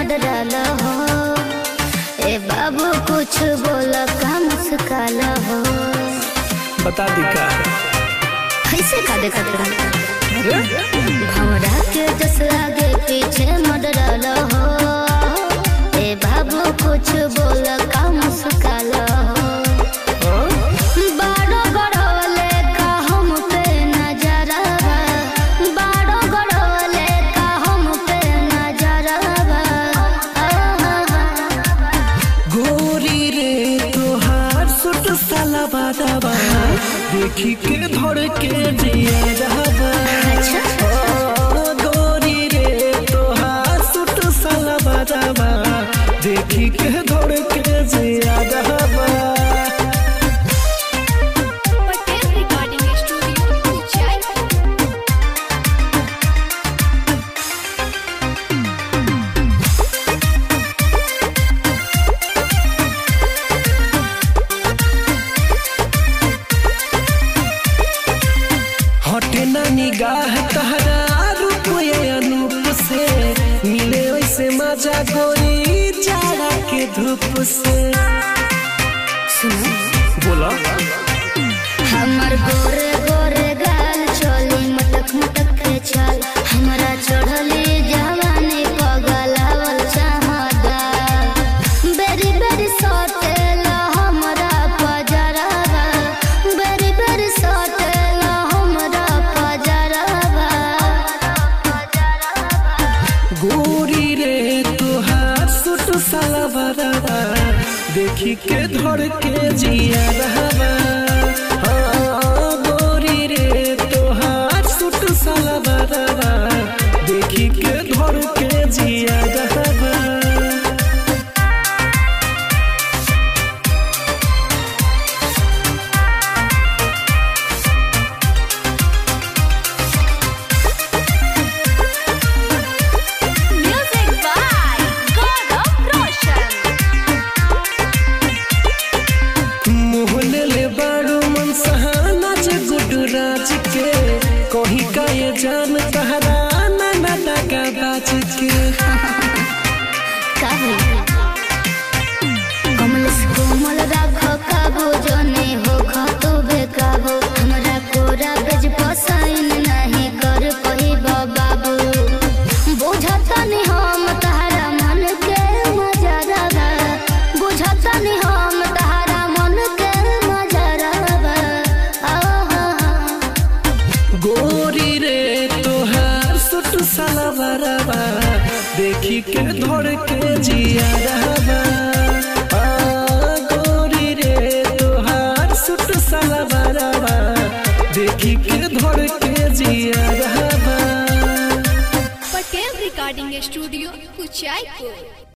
मडराल हो ए बाबू कुछ बोल का मुस्काल हो बता दी का कैसे का देखत रहा अरे भौरा के जस आगे पीछे मडराल हो ए बाबू कुछ बोल का मुस्काल हो हाँ? बाड़ो गड़ोले का हम पे नजरवा बाड़ो गड़ोले का हम पे नजरवा गोरी रे तोहार सुट साला बादाबा देखी के धड़ के जिया रहबा अच्छा। ओ, गोरी रे तोहार सुट साला बादाबा देखी के धड़ के जिया रहबा पटेल रिकॉर्डिंग स्टूडियो जयपुर हटे ना निगाह तहरा रूप ये अनूप से मिले वैसे मजा गोरी जाड़ा के धूप से सुनो बोला हमर गोरे गोरे गाल चोली मटक मटक के चाल हमरा चढ़ली जवानी पगलावल चाहदा बेरी बेरी सटेला हमरा पजरवा बेरी बेरी सटेला हमरा पजरवा गोरी रे तुहार सुट साला बराबा देखी के धड़ के जिया रहबा हाँ, गोरी रे तुहार सुट साला बराबा देखी के धड़ के जिया रहबा म्यूजिक बाय गौरव रोशन मोहले ले बारू मन सहाना जे गुडू राज के कहीं का ये जान तहरा ना ना लगा बाज के काहे कमल से कोमल राखो काबू जने हो खतो बेकाबू हमरा कोरा बेज पसाइन नहीं कर पही बाबू बुझतनी हम तहरा मन के मजरवा बुझतनी हम तहरा मन के मजरवा आहा गोरी रे तोहार सुट साला बराबा देखी के धड़ के जिया रहबा आ, गोरी रे तोहार सुट साला बराबा देखी के धड़ के जिया रहबा पटेल रिकॉर्डिंग स्टूडियो कुचायपुर